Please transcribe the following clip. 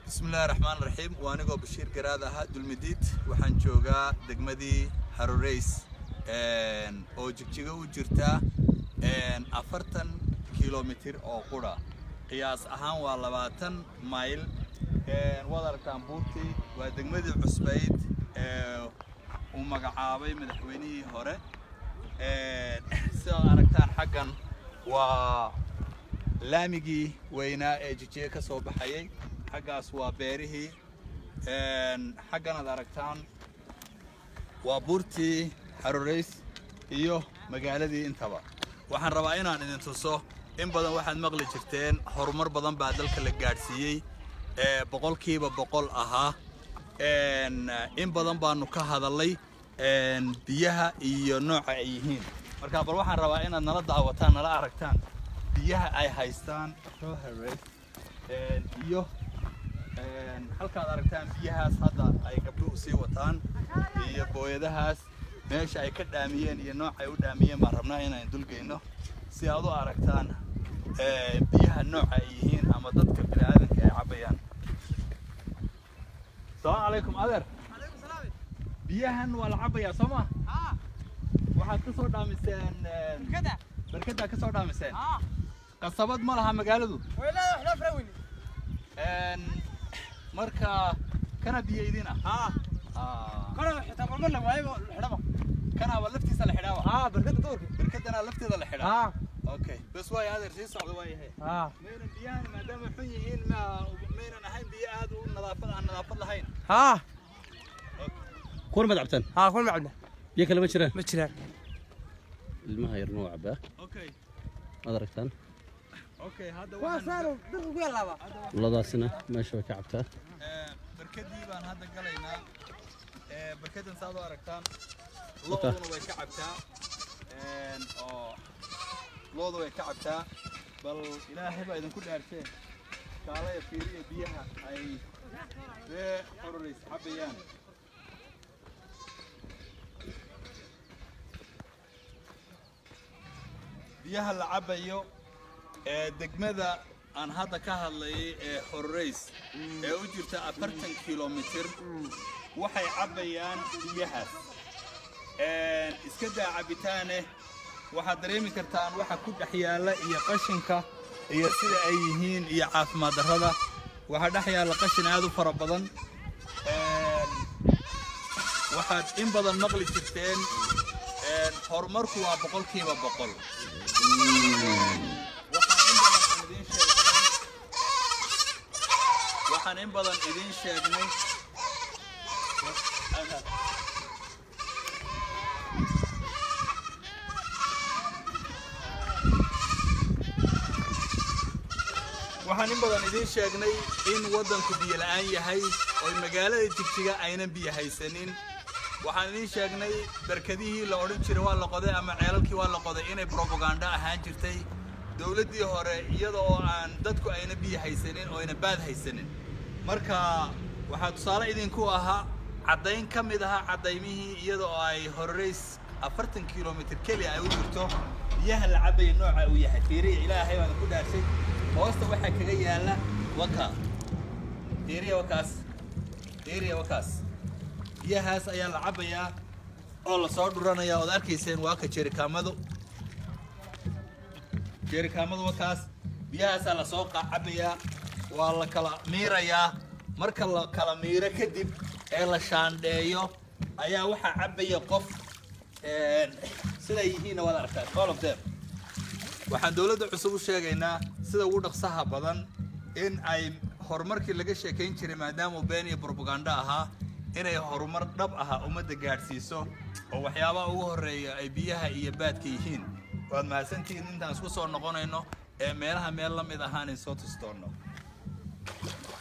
bismillahi raxmaan raxiim waa anigoo bashiir garaad ahaa dulmidiid waxaan joogaa degmadii haroreys oo jigjigo u jirta afartan kilomitir oo qura qiyaas ahaan waa labaatan mayl waad aragtaan buurtii waa degmadii cusbayd uu magacaabay madaxweynihii hore sidaad aragtaan xaggan waa laamigii weynaa ee jijiga ka soo baxayay xaggaas waa beerihii xagganaad aragtaan waa buurtii xaroreys iyo magaaladii intaba waxaan rabaa inaan idin tuso in badan waxaad maqli jirteen horumar badan baa dalka la gaadhsiiyey ee boqolkiiba boqol ahaa in badan baanu ka hadallay biyaha iyo nooca ay yihiin marka bal waxaan rabaa inaad nala daawataan nala aragtaan biyaha ay haystaan iyo halkaad aragtaan biyahaas hadda ay gabdhuhu sii wataan iyo booyadahaas meesha ay ka dhaamiyeen iyo nooca ay u dhaamiyeen baan rabnaa inaan dulgeyno si aad u aragtaan biyaha nooca ay yihiin ama dadka bini'aadanka ay cabayaan salaamu calaykum adeer biyahan waa la cabayaa soo ma waxaad ka soo dhaamiseen barkadaa ka soo dhaamiseen qasabad ma laha magaaladu marka kana biyo idin ah kanaaba laftiisa la xidhaaba barkadana lafteeda la xidhaa okay bas waay adeer sii socda waayahay maynan biyahan maadaama xun yihiin ma maynan ahayn biyo aad u nadaafad aan nadaafad lahayn kuwan maad cabtaan ها كل معنا biyo kale ma jiraan ما jiraan ilmaha yar noo cabaa okay maad aragtaan okay hadda waa waxaan saaro dadku ku yalaaba ladaasina meesha way ka cabtaa barkadii baan hadda galaynaa barkadan saad u aragtaan Wata. looduna way ka cabtaa oo looda way ka cabtaa bal ilaahay baa idinku dhaarteen kaalaya fiiriya biyaha ay ree xororeys cabayaan biyaha la cabayo ee degmada aan hadda ka hadlayay ee xororeys ee u jirta afartan kilomitir waxay cabayaan biyahaas iska daa cabitaane waxaad dareemi kartaan waxa ku dhex yaalla iyo qashinka iyo sida ay yihiin iyo caafimaad darrada waxaa dhex yaalla qashin aad u fara badan waxaad in badan maqli jirteen horumarku waa boqolkiiba boqol waxaan in badan idiin sheegnay waxaan in badan idiin sheegnay waxaan in badan idiin sheegnay in waddanku biyo la'aan yahay oo magaalada jigjiga aynan biyo haysanin waxaan idiin sheegnay barkadihii la odhan jiray waa la qoday ama ceelalkii waa la qoday inay brobaganda ahaan jirtay dowladdii hore iyada oo aan dadku ayna biyo haysanin oo ayna baad haysanin marka waxaa tusaale idinku ahaa caddayn ka mid ahaa caddaymihii iyada oo ay horereys afartan kilomitir keliya ay u jirto biyaha la cabaya nooca uu yahay fiiriya ilaahay baan ku dhaarshay hoosta waxaa kaga yaalla waka fiiriya wakaas fiiriya wakaas biyahaas ayaa la cabayaa oo la soo dhuranayaa ood arkayseen waa ka jerikaamadu jerikaamadu wakaas biyahaasaa la soo cabayaa waa la kala miirayaa marka la kala miiro kadib ee la shaandheeyo ayaa waxaa cabaya qof siday yihiinna waad aragtaan all of them waxaan dowladda cusub u sheegaynaa sida ugu dhaqsaha badan in ay horumarkii laga sheekayn jiray maadaama been iyo brobaganda ahaa inay horumar dhab aha ummadda gaadhsiiso oo waxyaabaha ugu horreeya ay biyaha iyo baadka yihiin waad mahadsantihiin intaan isku soo noqonayno ee meelaha meel la mid ahaan in soo tustoonno